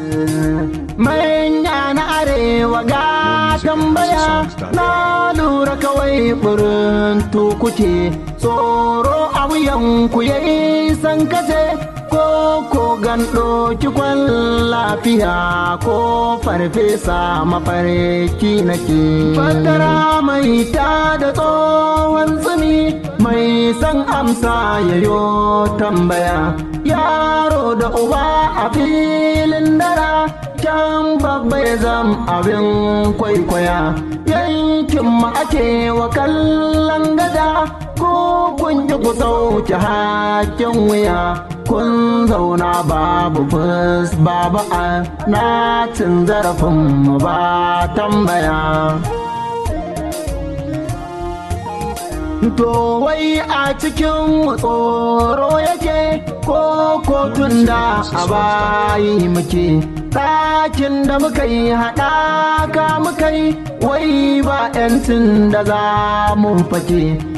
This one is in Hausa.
manya na arewa ga tambaya na lura kawai burin tukuke tsoro a wuyanku ya san kace ko ko gando kikwan lafiya ko farfesa mafarki nake fatara mai ta da tsohon tsumi mai san amsa yayo tambaya yaro da uba a filin dara can babba ya zam abin kwaikwaya yankin ma ake wa kallon gada ko kun ji ku sauke hakin wuya kun zauna babu fus babu a na cin zarafin mu ba tambaya To wai a cikin tsoro yake ko kotun da a bayi muke ɗakin da muka yi haɗaka muka yi wai ba 'yancin da za mu fake